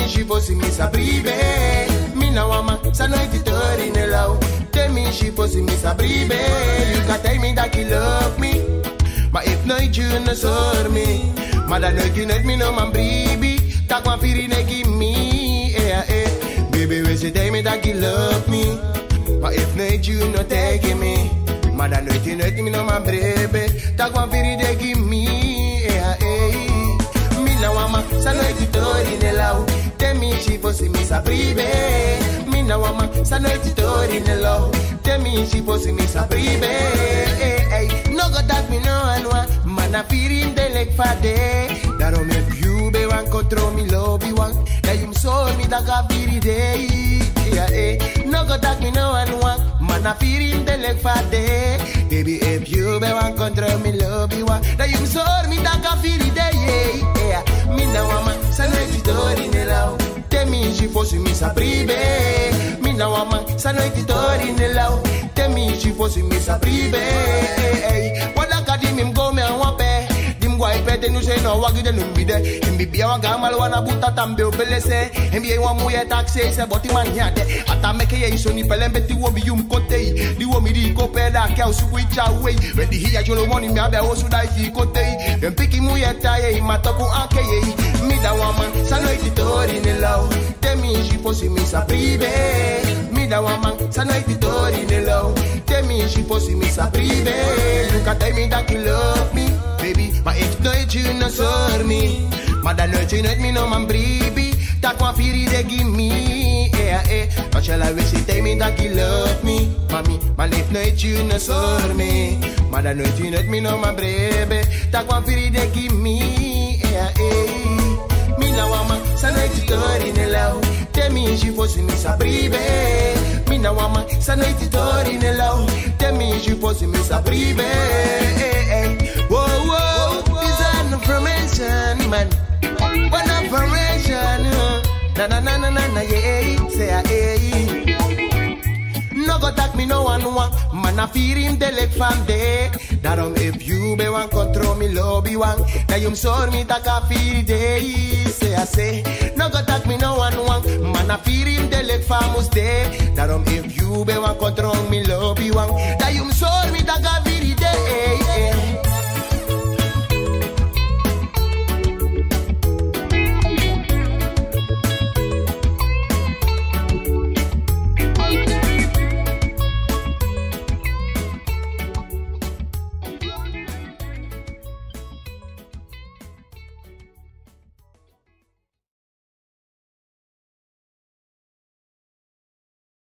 she pussy me sa prive Me na wama, sa no iti tori ne lau Tell me she pussy me sa prive You can tell me that you love me Maar if nooit je ne sor me Maar dan nooit je nooit me no man bribi Tak wan firi ne give me eh, eh. Baby we say tell me that you love me Maar if nooit je no take me Maar dan nooit je nooit me no man bribi Tak wan firi ne give me eh, eh. Mi na wama sa nooit je tori ne lau Tell me she pussy me sa prive Mi na wama sa nooit je tori ne lau Tell me she pussy me sa prive eh, eh. No go dat me no anwa Man a feeling de lek fade Daarom heb you be wan control me lobby wan Dat je so me da ka viri day yeah, eh. No go dat me no anwa Man a feeling de lek fade Baby if you be wan control me lobby wan Dat je so me da ka viri day yeah, yeah. Mi na wama sa no etitori ne lau Temi she fosse me sa prive Mi na wama sa no etitori ne lau Temi she fosse me sa prive Wada ka di mim go me an wape Dim gwa ipete nu se no wagi de num bide Him bibia wa gamal wana buta tambe o belese Him bie wa muye taxe se boti man hiade Ata meke ye iso ni pele mbeti wo mi yum kote Di wo mi di ko peda ke o suku icha wey When di hiya jolo money mi abe o su da iti kote Dem piki muye taye matoku anke ye Mi da waman sa no iti tori ne lau Temi shi fosi mi sa prive Mi da waman sa no iti tori ne lau Temi shi fosi mi sa prive You can tell me that you love me Baby, maar if nooit je no sor me Maar dan nooit je nooit me no man bribi Tak wan firi de give me Yeah, eh Maar shall I wish you tell me that you love me Mami, maar if nooit je no sor me Maar dan nooit je nooit me no man bribi Tak wan firi de give me Yeah, eh Mi na wama, sa nooit je tori ne lau Tell me she fosse me sa prive Mi na wama, sa nooit je tori ne lau Tell me she fosse me sa prive eh, eh. Whoa, whoa, is an information, man. One information, uh. na na na na na na, yeah, say ah, yeah. No go tak me no one one, man a fear him de lek fan de. Daarom if you be one control me lobby one, na yum sor me tak a fear de. Say I say, no go tak me no one one, man a fear him de lek famus de. Daarom if you be one control me lobby one, na yum sor me tak a fear